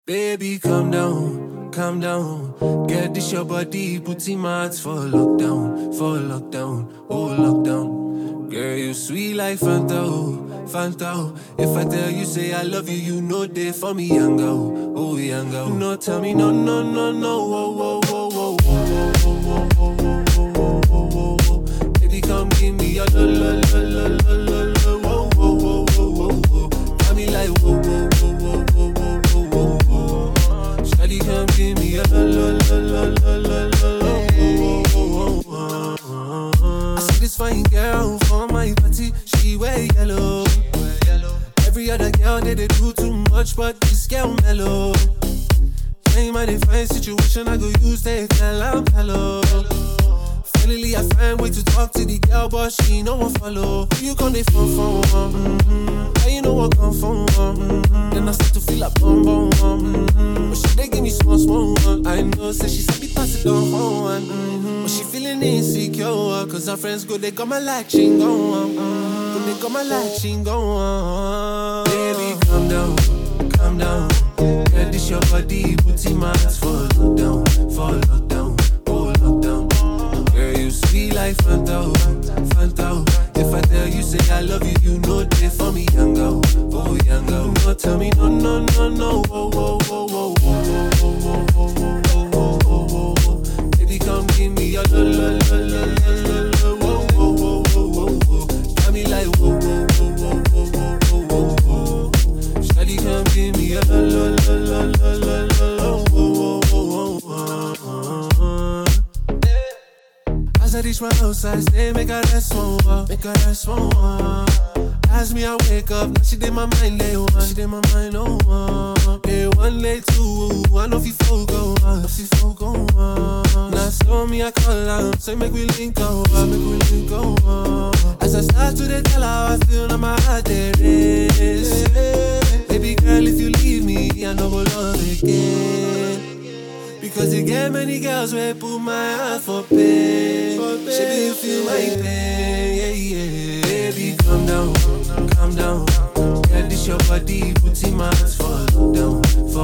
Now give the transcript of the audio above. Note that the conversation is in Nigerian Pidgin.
Baby, calm down, calm down. Get this your body, put in my heart for lockdown, for lockdown, oh lockdown. Girl, you sweet like Fanta, oh, Fanta. oh. If I tell you say I love you, you know they for me, young girl, oh young girl. No, tell me no, no, no, no, oh, oh, oh, oh, oh, oh, oh, oh, oh, oh, oh, oh, oh. Baby, come give me your lo, lo, lo, lo, lo, lo, lo, oh, oh, oh, oh, oh, oh. Got me like whoa, whoa, whoa, whoa, whoa, whoa, whoa, whoa. Shawty, come give me your lo, lo, lo, lo, lo, lo, lo, oh, oh, oh, oh, oh. I see this fine girl for my party, she wear yellow. Every other girl they, they do too much, but this girl mellow. Same I define situation, I go use they tell I'm hello. Finally, I find way to talk to the girl, but she no one follow. Who you gonna phone for? Mm-hmm. How you know what come from? Mm-hmm. Then I start to feel like bum bum. Mm-hmm. But she they give me small small one. I know, say she said me pass it on for one. Mm-hmm. But she feeling insecure, uh, cause her friends go they come and like she go on. Mm-hmm. Go they come and like she go on. Baby, calm down, calm down. Get this your body, put in my heart for lockdown, for lockdown, oh lockdown. Girl, you sweet like Fanta, oh, Fanta. oh. If I tell you say I love you, you know they for me, young girl, oh young girl. No, tell me no, no, no, no, oh, oh, oh, oh, oh, oh, oh, oh, oh, oh, oh, oh, oh. Baby, come give me your lo, lo, lo, lo, lo, lo, lo, oh, oh, oh, oh, oh, oh. Got me like whoa, whoa, whoa, whoa, whoa, whoa, whoa, whoa. Shawty, come give me your lo, lo, lo, lo, lo, lo, lo, oh, oh, oh, oh, oh, oh. As I reach my house, I say, make her rest one walk, make her rest one walk. As me, I wake up, now she did my mind, lay one, she did my mind, oh one. Day one, lay two, I know if you folk go on, if you folk go on. Now so me, I call out, say make we link go on, make we link go on. As I start to the tell how I feel, now my heart there is. Baby girl, if you leave me, I know go love again. Because you get many girls where put my heart for pain. She you feel my pain, yeah, yeah. Baby, calm down, calm down. Get this your body, put in my heart for lockdown,